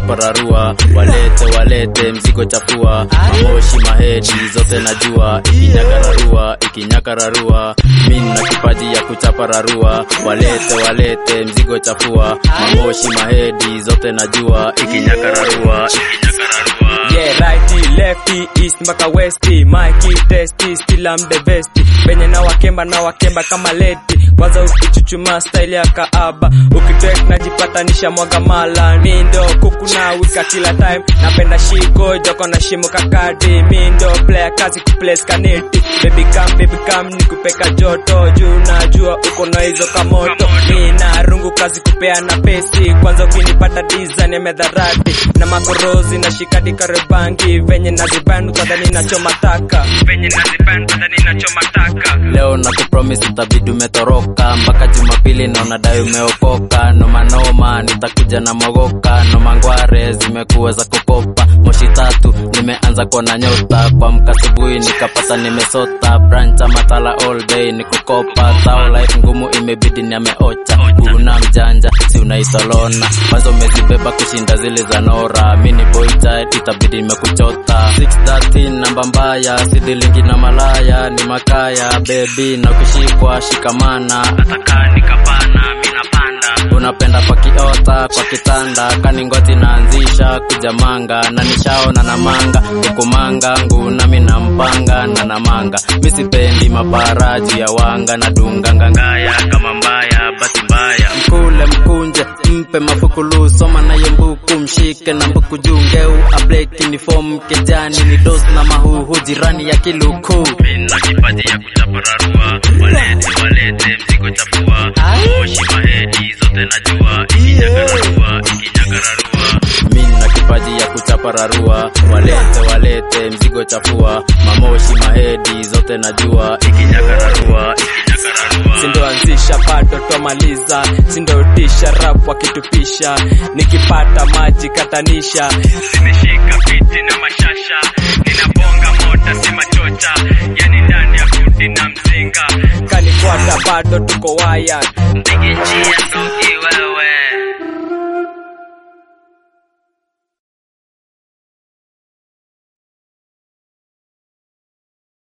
kuchapararua walete walete mzigo chafua mamoshi mahedi zote najua ikinyakararua ikinyakararua mi na kipaji ya kuchapararua walete walete mzigo chafua mamoshi mahedi zote najua ikinyakararua ikinyakararua Yeah, righty, lefty, east mpaka westi Mikey, testy, still I'm the best Penye na wakemba na wakemba kama leti Kwanza ukichuchuma style ya kaaba Ukitrack najipatanisha mwaga mala Mindo kuku na wika kila time Napenda shiko, joko na shimo kakadi Mindo player kazi kuplace kaneti Baby come, baby come, nikupeka joto Juu najua uko na hizo kamoto Mina rungu kazi kupea na pesi Kwanza ukinipata design ya medharati Na makorozi na shikadi karebangi Venye nazibanu tadhani nachoma taka Venye nazibanu tadhani nachoma taka leo na kupromise utabidi umetoroka mpaka jumapili naona dai umeokoka nomanoma nitakuja na mogoka nomangware zimekuwa za kukopa moshi tatu nimeanza kuona nyota kwa mkasubuhi nikapata nimesota brancha matala all day ni kukopa tao life ngumu imebidi niameocha una mjanja si unaitolona kwanza umezibeba kushinda zile za nora mini boy child itabidi nimekuchota 613 namba mbaya sidilingi na malaya ni makaya bebi na kushikwa shikamana ataka nikapana minapanda unapenda kwa kiota kwa kitanda kaningoti naanzisha kujamanga na nishaona na manga kukumanga ngunami na mpanga na namanga misipendi maparaji ya wanga na dunga ngangaya kama mbaya basi mbaya mkule mkunje mpe mafukulu soma naye mbuku mshike na mbuku jungeu ableki ni fomu kejani ni dos na mahuhu jirani ya kiluku mina kipaji ya kuchapararua walete walete mzigo chafua moshi mahedi zote najua ikinyakararua ikinyakararua mina kipaji ya kuchapararua walete walete mzigo chafua mamoshi mahedi zote najua ikinyakararua ikinyakararua sindoanzisha bado twamaliza sindotisha rap wakitupisha nikipata maji katanisha zimeshika viti na mashasha ninabonga mota si machocha yani ndani ya kuti na mzinga kanikwata bado tuko waya mpige njia so